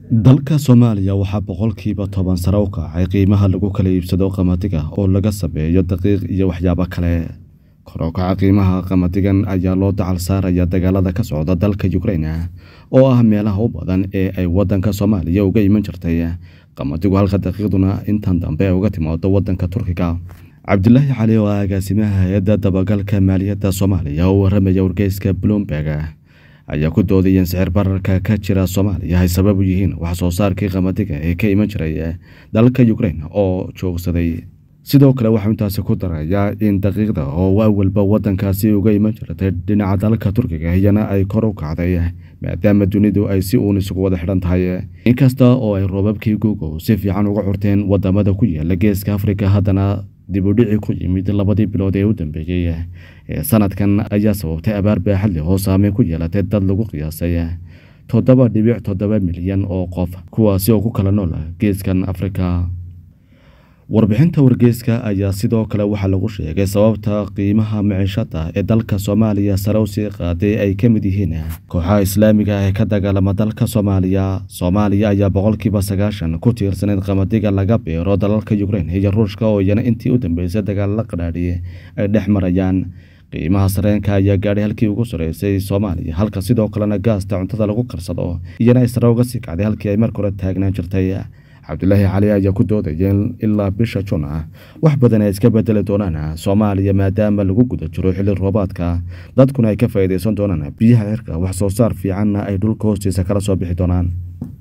dalka soomaaliya waxaa boqolkiiba toban sare u kacay qiimaha lagu kala iibsado qamadiga oo laga sameeyo daqiiq iyo waxyaabo kale kor u kaca qiimaha qamadigan ayaa loo dacal saaraya dagaalada ka socda dalka ukraina oo ah meelaha u badan ee ay wadanka soomaaliya uga iman jirtay qamadigu halka daqiiqduna intan dambe uga timaado wadanka turkiga cabdilaahi cali oo ah agaasimaha hay-adda dabagalka maaliyadda soomaaliya oo waramaya wargeyska bloomberg ayaa ku doodayeen sicir bararka ka jira soomaaliya ay sabab u yihiin wax soo saarkii qamadiga ee ka iman jiray dalka ukrain oo joogsaday sidoo kale waxau intaasi ku darayaa in daqiiqda oo awalba wadankaasi uga iman jirtay dhinaca dalka turkiga iyana ay kor u kacday maadaama dunidu ay si uun isugu wada xidhan tahay inkasta oo ay roobabkii googow si fiican uga curteen wadamada ku yaala geeska afrika haddana dibudhici ku yimid labadii bilood ee u dambeeyey ee sanadkan ayaa sababtay abaar baaxad leh oo saameyn ku yeelatay dad lagu qiyaasay toddoba dhibic toddoba milyan oo qof kuwaasi oo ku kala nool geeskan afrika warbixinta wargeyska ayaa sidoo kale waxaa lagu sheegay sababta qiimaha miciishada ee dalka soomaaliya sare usii qaaday ay ka mid yihiin kooxaha islaamiga ee ka dagaalama dalka soomaaliya soomaaliya ayaa boqolkiiba sagaashan ku tiirsaneyd qamadiga laga beero dalalka ukrain iyo ruushka oo iyana intii u dambeysay dagaalala qadhaadhi ay dhex marayaan qiimaha sareenka ayaa gaadhay halkii ugu sareysay soomaaliya halka sidoo kalena gaasta cuntada lagu karsado iyana ay sare uga sii kacday halkii ay marka hore taagnaan jirtay cabdilaahi cali ayaa ku doodaya ilaa bisha jun ah wax badan ay iska bedeli doonaan soomaaliya maadaama lagu guda jiro xilli roobaadka dadkuna ay ka faa'iidaysan doonaan biyaha cirka wax soo saar fiicanna ay dhulka hoostiisa kala soo bixi doonaan